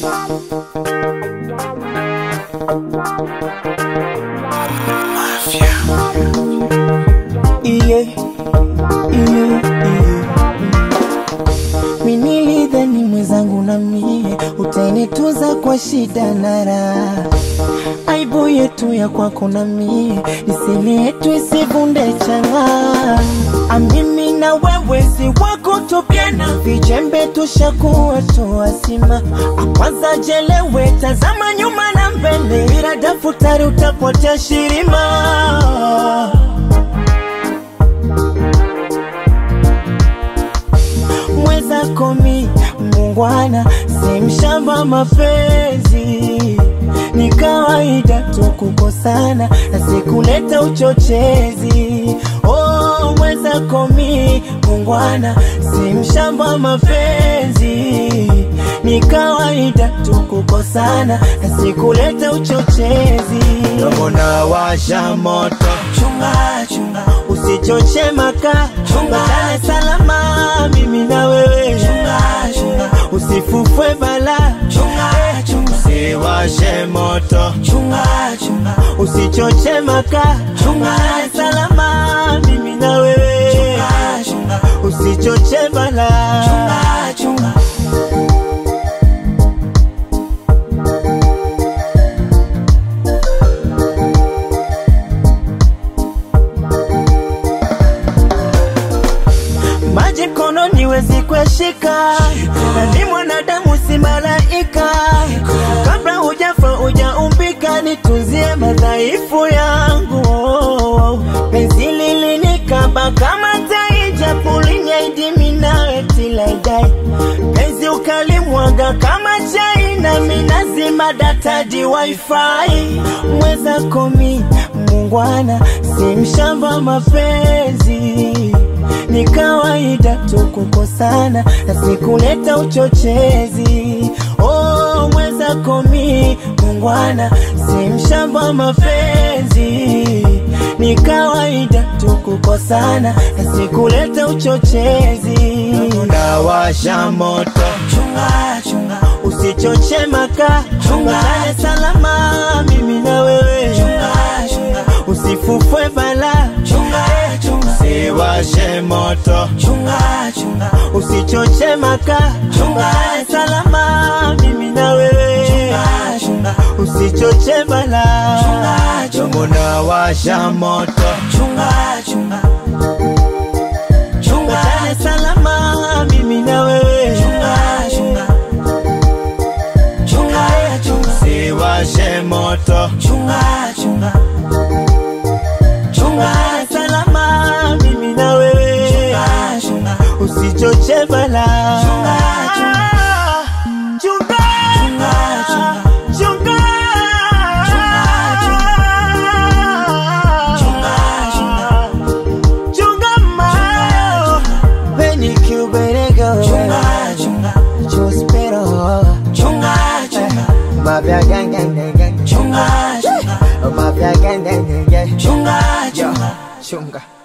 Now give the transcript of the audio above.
Iye, iye, iye. Minilidhani mwenzangu na mie utanituza kwa shida na raha, aibu yetu ya kwako na mie nisini yetu isivunde changa. Amimi na wewe si wako tupiana, vijembe tushakuwa tuwasima. Akwanza jelewe, tazama nyuma na mbele, bila daftari utapotea shirima. mweza komi mungwana si mshamba mapenzi ni kawaida tu kukosana na sikuleta uchochezi oh, mweza komi mungwana si mshamba mapenzi ni kawaida tu kukosana na sikuleta uchochezi dogo na washa moto chunga chunga usichoche maka chunga Dar es salama mimi na wewe chunga chunga usifufwe bala chunga chunga usiwashe moto chunga chunga usichoche maka chunga Dar es salama mimi na wewe chunga chunga usichoche bala chunga chunga maji mkononi wezi kueshika, na ni mwanadamu si malaika. Kabla hujafa hujaumbika, nitunzie madhaifu yangu. Penzi lilinikaba kama tai, japo linyaidimi nawe tilaidai. Penzi ukalimwaga kama chai, nami nazima data di wifi. Mweza komi mungwana, si mshamba mapenzi ni kawaida tu kukosana na sikuleta uchochezi. Oh, mweza komi mungwana, si mshamba mapenzi. Ni kawaida tu kukosana na sikuleta uchochezi. Unawasha moto, chunga chunga, usichoche maka, chunga Dar es salama, mimi na wewe, chunga chunga, usifufwe bala, chunga chunga usiwashe moto chunga chunga usichoche maka chunga Dar es salama mimi na wewe chunga chunga usichoche bala chunga chunga unawasha moto chunga chunga chunga Dar es salama mimi na wewe chunga chunga chunga chunga usiwashe moto chunga chunga chunga Dar es salama mimi na wewe chunga chunga usichoche bala chunga chunga chunga chunga chunga chunga mayo Benny Cuberego chunga chunga Chospero chunga chunga Mafia gang gang gang gang chunga chunga Mafia gang gang gang gang chunga chunga chunga